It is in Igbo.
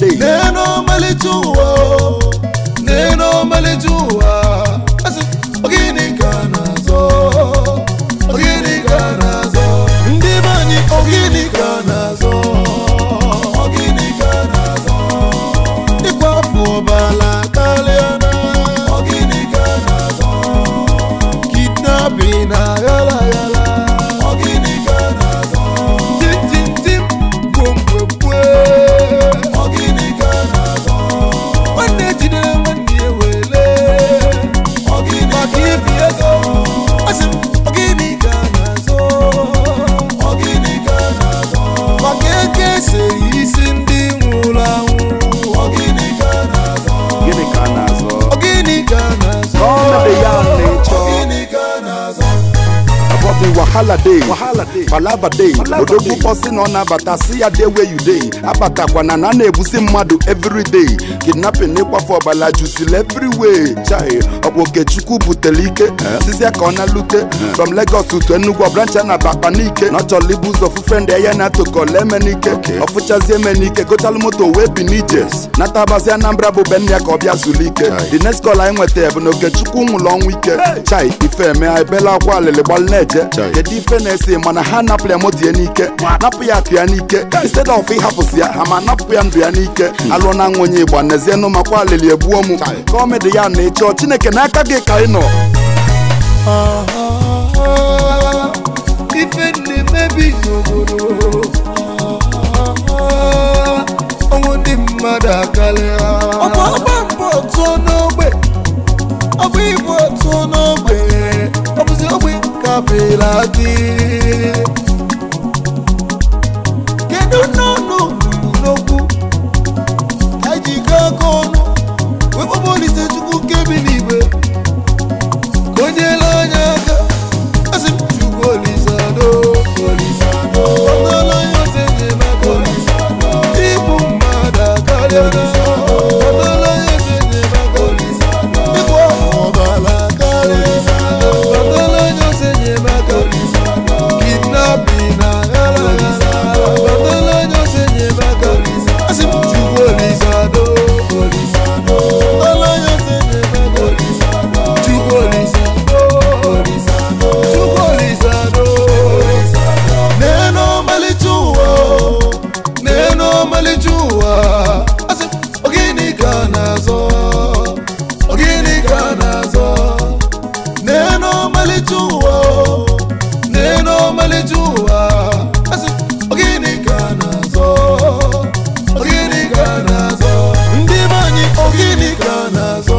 day n'elu ọmalịcha ụwa o, n'elu ọmalịcha ụwa asị ogini ka a na-azọ ogini ka a na-azọ ndị be anyị ogini ka a na-azọ ogini ka a na-azọ ịkwa afọ ọbala karịa na ogini ka a na-azọ kidnapping na yala yala ogini ka a na-azọ tim tim tim gwomgwemgwe ogini ka a na-azọ nwanne jidere nwanne ya wele maka ibi ego asị m ogini ka a na-azọ ogini ka a na-azọ maka eke eseghị isi ndị nwụrụ anwụ ogini ka a na-azọ gịnị ka a na-azọ ogini ka a na-azọ Ọnọdụ ya na-echọ. ogini ka a na-azọ Abobi wahala day Wahala day. palava day Palava odogwu day. kpọsị na ọ na-abata si ya dey where you dey abatakwana na a na-egbusi mmadụ everyday kidnapping n'ịkwafe ọbala juzil everywhere chai ọ bụ okechukwu butere ike sisi ya ka ọ na-alute from Lagos to Enugu ọbrancha na bakpa n'ike na ọ chọrọ ibu ụzọ fufe ndị ya na-atụkọla eme n'ike ọfụchazi eme n'ike gochalụ moto wee bi n'ije natabasi Anambra bụ be nne ya ka ọ bịa zuru ike the next call anyị nwetara bụ na okechukwu nwụrụ ọnwụ ike chai ife eme ebela akwa alịlị gbalụ na-eje Chai. kedu ife na-ese mana ha napụrụ ya moto ya n'ike napụ ya akụ ya n'ike instead of ịhapụsị ya ha ma napụ ya ndụ ya n'ike alụọ na nwa onye igbo nezienụ makwa alịlị egbuo m kọmedi ya na ịchọ chineke n'aka gị ka ị nọ Ah, ife na-emebi n'obodo Ah, ọnwụ ndị mmadụ akarịa ọ bụ ọgba mbọ otu n'ogbe ọ bụ igbo otu n'ogbe ọ bụzi ogbe kapịla dị kedu n'ọnụ n'okwu ka ji gaa aka ọnụ wee kpọbụ Olise Chukwu kebi n'igwe ka o nyela anyị aka asị m chukwu olisado olisado ọtala ya ose enyemaka olisado igbu mmadụ akarịala ọtala ya ose enyemaka olisado ịgụ ọbara akarịa ọtala ya ose enyemaka olisado kidnapping na yala yala ọtala ya ose enyemaka asị m chukwu olisado olisado ọtala ya ose enyemaka olisado chukwu olisado chukwu olisado n'elu ọmalịcha ụwa n'elu ọmalịcha ụwa asị m, ogini ka a na-azọ ogini ka a na-azọ n'elu ọmalịcha ụwa n'elu ọmalịcha ụwa asị m, ogini ka a na-azọ ogini ka a na-azọ ndị be anyị ogini ka a na-azọ